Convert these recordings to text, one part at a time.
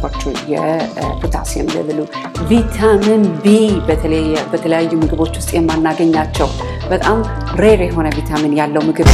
እንዳልኳቸው የፖታሲየም ሌቭሉ፣ ቪታሚን ቢ በተለያዩ ምግቦች ውስጥ የማናገኛቸው በጣም ሬር የሆነ ቪታሚን ያለው ምግብ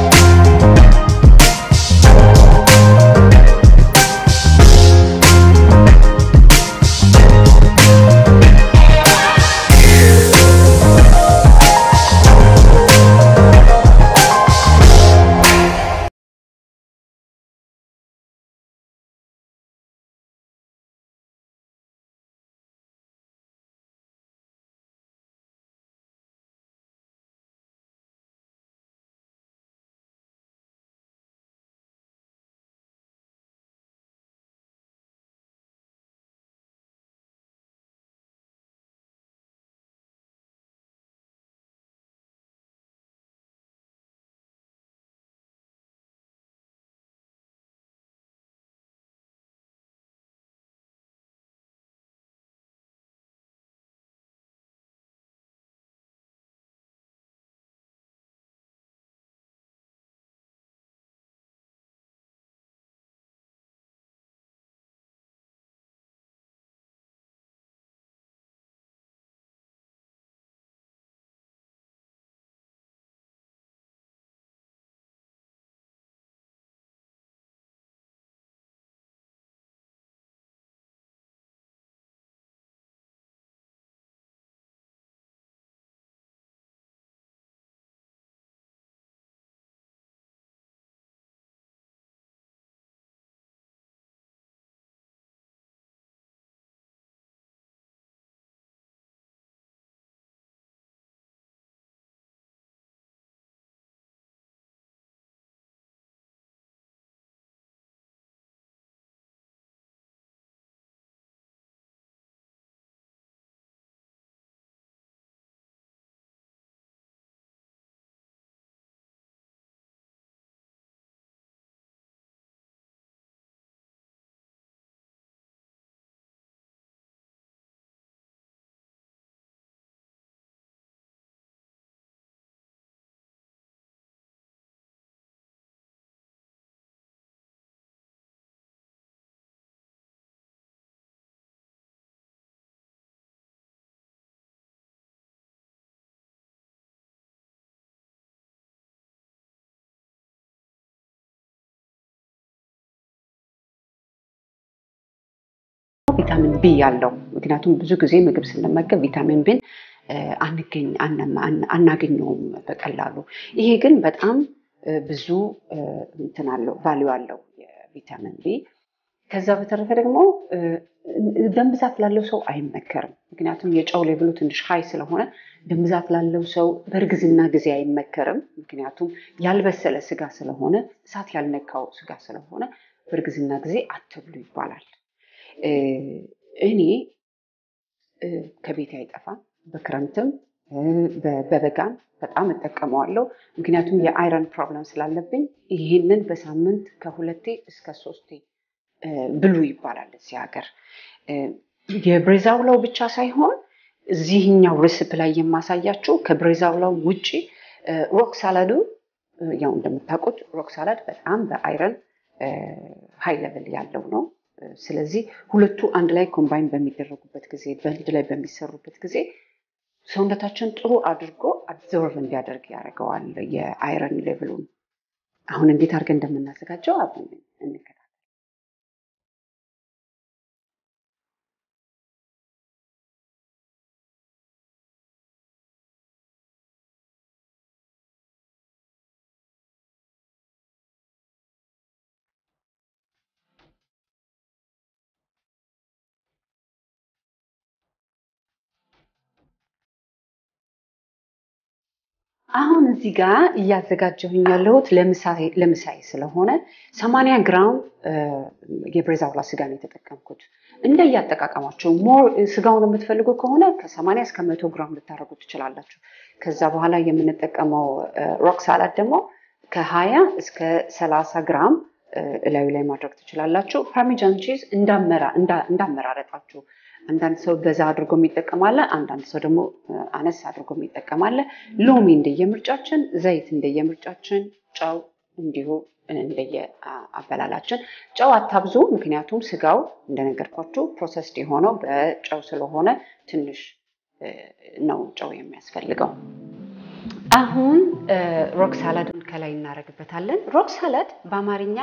ቪታሚን ቢ ያለው ምክንያቱም ብዙ ጊዜ ምግብ ስንመገብ ቪታሚን ቢን አናገኘውም በቀላሉ። ይሄ ግን በጣም ብዙ እንትን አለው ቫሊዩ አለው የቪታሚን ቢ። ከዛ በተረፈ ደግሞ ደም ብዛት ላለው ሰው አይመከርም። ምክንያቱም የጨው ሌብሉ ትንሽ ሀይ ስለሆነ ደም ብዛት ላለው ሰው በእርግዝና ጊዜ አይመከርም። ምክንያቱም ያልበሰለ ስጋ ስለሆነ እሳት ያልነካው ስጋ ስለሆነ በእርግዝና ጊዜ አትብሉ ይባላል። እኔ ከቤት አይጠፋም። በክረምትም በበጋም በጣም እጠቀመዋለሁ። ምክንያቱም የአይረን ፕሮብለም ስላለብኝ ይህንን በሳምንት ከሁለቴ እስከ ሶስቴ ብሉ ይባላል እዚህ ሀገር። የብሬዛውላው ብቻ ሳይሆን እዚህኛው ርስፕ ላይ የማሳያችሁ ከብሬዛውላው ውጭ ሮክ ሳላዱ ያው እንደምታውቁት ሮክ ሳላድ በጣም በአይረን ሀይ ለብል ያለው ነው። ስለዚህ ሁለቱ አንድ ላይ ኮምባይን በሚደረጉበት ጊዜ በአንድ ላይ በሚሰሩበት ጊዜ ሰውነታችን ጥሩ አድርጎ አብዞርቭ እንዲያደርግ ያደርገዋል የአይረን ሌቭሉን። አሁን እንዴት አድርገን እንደምናዘጋጀው አብረን እንከታተል። አሁን እዚህ ጋር እያዘጋጀሁኝ ያለሁት ለምሳሌ ስለሆነ ሰማንያ ግራም የብሬዛውላ ስጋ ነው የተጠቀምኩት። እንደ እያጠቃቀማቸው ሞር ስጋውን የምትፈልጉ ከሆነ ከሰማንያ እስከ መቶ ግራም ልታደርጉ ትችላላችሁ። ከዛ በኋላ የምንጠቀመው ሮክ ሳላድ ደግሞ ከሀያ እስከ ሰላሳ ግራም እላዩ ላይ ማድረግ ትችላላችሁ። ፓርሚጃን ቺዝ እንዳመራረጣችሁ አንዳንድ ሰው በዛ አድርጎ የሚጠቀማለ፣ አንዳንድ ሰው ደግሞ አነስ አድርጎ የሚጠቀማለ። ሎሚ እንደየምርጫችን፣ ዘይት እንደየምርጫችን፣ ጨው እንዲሁ እንደየ አበላላችን። ጨው አታብዙ፣ ምክንያቱም ስጋው እንደነገርኳችሁ ፕሮሰስድ የሆነው በጨው ስለሆነ ትንሽ ነው ጨው የሚያስፈልገው። አሁን ሮክ ሳላድን ከላይ እናደርግበታለን። ሮክ ሳላድ በአማርኛ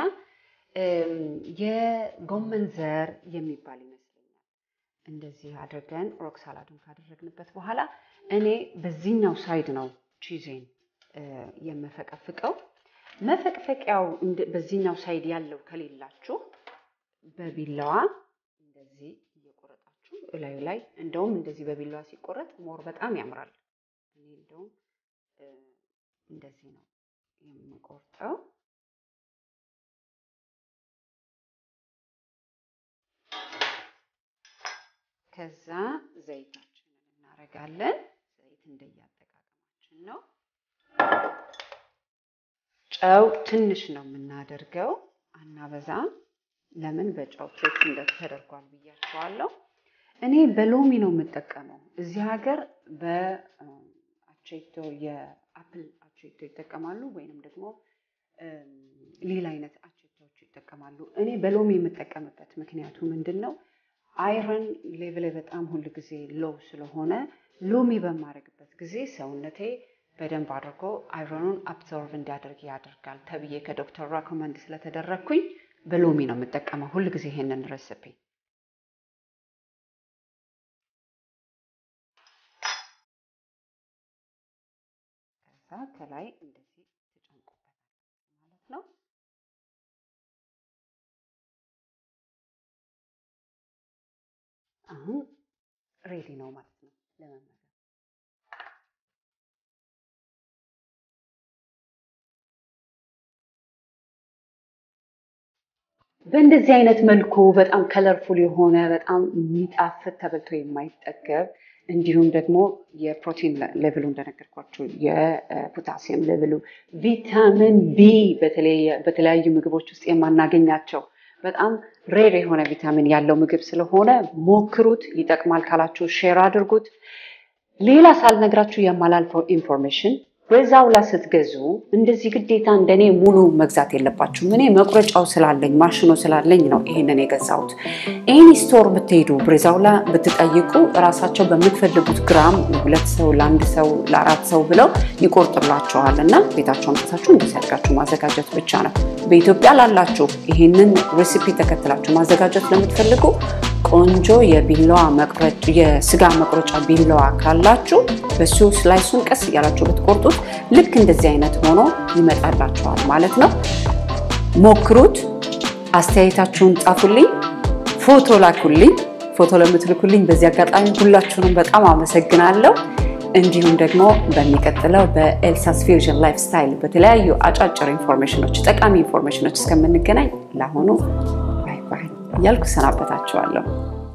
የጎመን ዘር የሚባል ይመስለኛል። እንደዚህ አድርገን ሮክ ሳላዱን ካደረግንበት በኋላ እኔ በዚህኛው ሳይድ ነው ቺዜን የምፈቀፍቀው። መፈቅፈቂያው በዚህኛው ሳይድ ያለው ከሌላችሁ በቢላዋ እንደዚህ እየቆረጣችሁ እላዩ ላይ እንደውም እንደዚህ በቢላዋ ሲቆረጥ ሞር በጣም ያምራል። እኔ እንደውም እንደዚህ ነው የምቆርጠው። ከዛ ዘይታችንን እናደርጋለን። ዘይት እንደያጠቃቀማችን ነው። ጨው ትንሽ ነው የምናደርገው፣ አናበዛም። ለምን በጨው ትሪት እንደተደርጓል ብያቸዋለሁ። እኔ በሎሚ ነው የምጠቀመው። እዚህ ሀገር በአቼቶ የአፕል አቼቶ ይጠቀማሉ፣ ወይንም ደግሞ ሌላ አይነት አቼቶዎች ይጠቀማሉ። እኔ በሎሚ የምጠቀምበት ምክንያቱ ምንድን ነው? አይረን ሌቭል በጣም ሁል ጊዜ ሎው ስለሆነ ሎሚ በማድረግበት ጊዜ ሰውነቴ በደንብ አድርጎ አይረኑን አብዞርቭ እንዲያደርግ ያደርጋል ተብዬ ከዶክተር ራኮመንድ ስለተደረግኩኝ በሎሚ ነው የምጠቀመው ሁል ጊዜ ይሄንን ሬሲፒ። ከዛ ከላይ እንደዚህ ትጨምቁበታል ማለት ነው። አሁን ሬዲ ነው ማለት ነው ለመመገብ። በእንደዚህ አይነት መልኩ በጣም ከለርፉል የሆነ በጣም የሚጣፍጥ ተበልቶ የማይጠገብ እንዲሁም ደግሞ የፕሮቲን ሌቭሉ እንደነገርኳቸው የፖታሲየም ሌቭሉ ቪታሚን ቢ በተለያዩ ምግቦች ውስጥ የማናገኛቸው በጣም ሬር የሆነ ቪታሚን ያለው ምግብ ስለሆነ ሞክሩት። ይጠቅማል ካላችሁ ሼር አድርጉት። ሌላ ሳልነግራችሁ የማላልፈው ኢንፎርሜሽን ብሬዛውላ ስትገዙ እንደዚህ ግዴታ እንደኔ ሙሉ መግዛት የለባችሁም። እኔ መቁረጫው ስላለኝ ማሽኑ ስላለኝ ነው ይሄንን የገዛሁት። ኤኒ ስቶር ብትሄዱ ብሬዛውላ ብትጠይቁ እራሳቸው በምትፈልጉት ግራም ሁለት ሰው ለአንድ ሰው ለአራት ሰው ብለው ይቆርጥላቸዋል እና ቤታቸው አምጥታችሁ እንደዚህ አድርጋችሁ ማዘጋጀት ብቻ ነው። በኢትዮጵያ ላላችሁ ይሄንን ሬሲፒ ተከትላችሁ ማዘጋጀት ለምትፈልጉ ቆንጆ የቢላዋ መቁረጫ የስጋ መቁረጫ ቢላዋ ካላችሁ በሱ ስላይሱን ቀስ እያላችሁ ብትቆርጡት ልክ እንደዚህ አይነት ሆኖ ይመጣላችኋል ማለት ነው። ሞክሩት። አስተያየታችሁን ጻፉልኝ፣ ፎቶ ላኩልኝ። ፎቶ ለምትልኩልኝ በዚህ አጋጣሚ ሁላችሁንም በጣም አመሰግናለሁ። እንዲሁም ደግሞ በሚቀጥለው በኤልሳስ ፊውዥን ላይፍ ስታይል በተለያዩ አጫጭር ኢንፎርሜሽኖች፣ ጠቃሚ ኢንፎርሜሽኖች እስከምንገናኝ ለአሁኑ ባይ ባይ እያልኩ ሰናበታችኋለሁ።